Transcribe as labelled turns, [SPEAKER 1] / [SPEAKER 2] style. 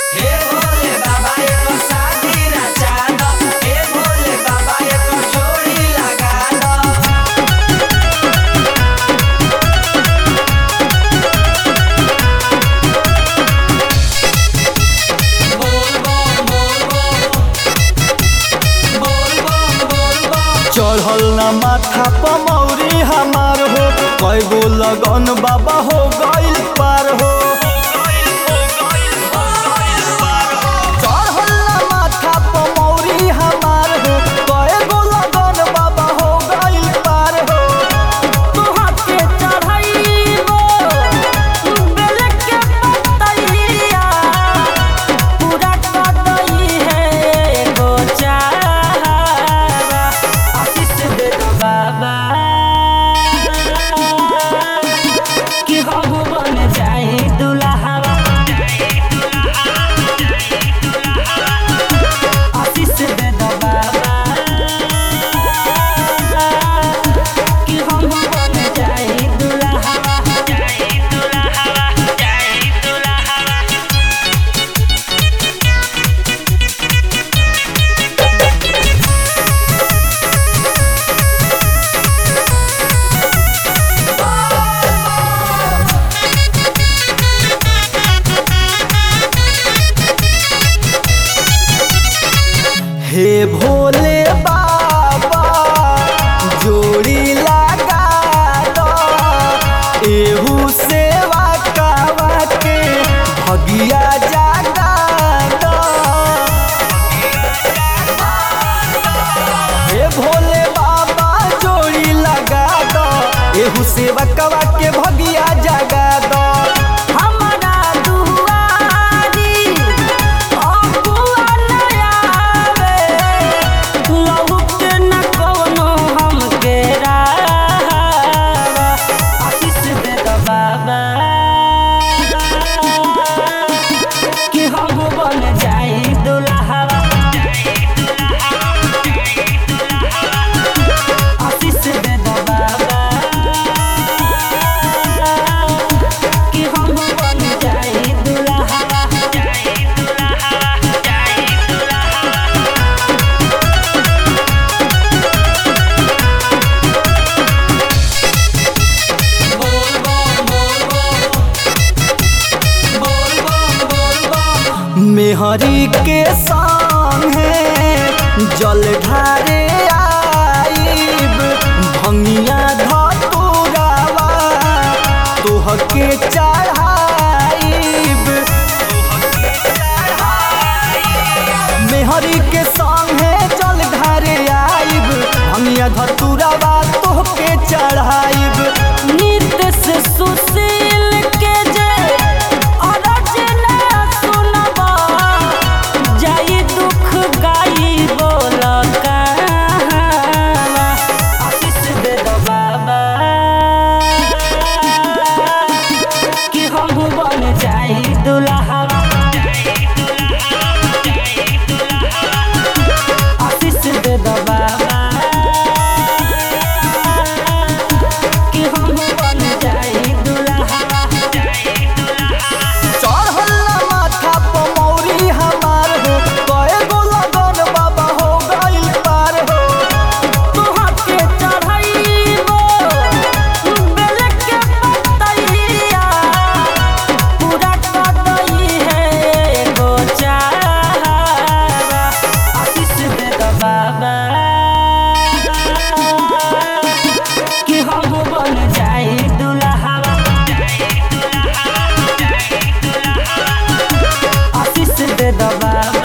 [SPEAKER 1] हे भोले बाबा एको शादी रचा दो हे भोले बाबा एको जोड़ी लगा दो बोल बम बोल बम बोल बम बोल बम
[SPEAKER 2] चढ़ल ना माथा पमौरी हमार हो कई गो लगन बाबा हो गइल पार हो चढ़ल ना माथा पमौरी हमार हो कई गो लगन बाबा हो गइल पार हो
[SPEAKER 3] तोहा के चढ़ाइबो बेल के पतैया पूरा कदई है गो चाहवा आशीष दे दो बाबा कि हम बन जाए दुल्हावा आशीष दे दो बाबा कि हम बन जाए दुल्हावा जाए दुल्हावा जाए दुल्हावा
[SPEAKER 2] हे भोले बाबा जोड़ी लगा दो एहू सेवा कावा के भगिया जागा दो हे भोले बाबा जोड़ी लगा दो एहू सेवा कावा के भगिया जागा दो
[SPEAKER 3] हमरा दुआरी अबुआ नयावे लहुक न कवनो हमके रावा आशीष दे दो बाबा कि हम बन जाए दुल्हावा आशीष दे दो बाबा कि हम बन जाए दुल्हावा जाए दुल्हावा जाए दुल्हावा
[SPEAKER 1] बोल बम बोल बम बोल बम बोल बम
[SPEAKER 2] मेहरी के संगे जल ढारे आईब भंगिया धतुरावा तोहके चढ़ाईब मेहरी के संगे जल ढारे आईब भंगिया धतुरावा तोहके चढ़ाईब
[SPEAKER 3] नित्य से सुशील के जे अरचना सुनबा जाई दुख गाई बोल कहावा आशीष दे दो बाबा कि हम बन जाई दुल्हावा आशीष दे दो बाबा कि हम बन जाए दुल्हावा
[SPEAKER 2] चढ़ल माथा पमौरी हमार हो कए गो लगन बाबा हो गइल पार हो
[SPEAKER 3] तोहा के चढ़ाइबो बेल के पतैया पूरा कदई है गो चाहवा आशीष दे दो बाबा कि हम बन जाए दुल्हावा आशीष दे दो बाबा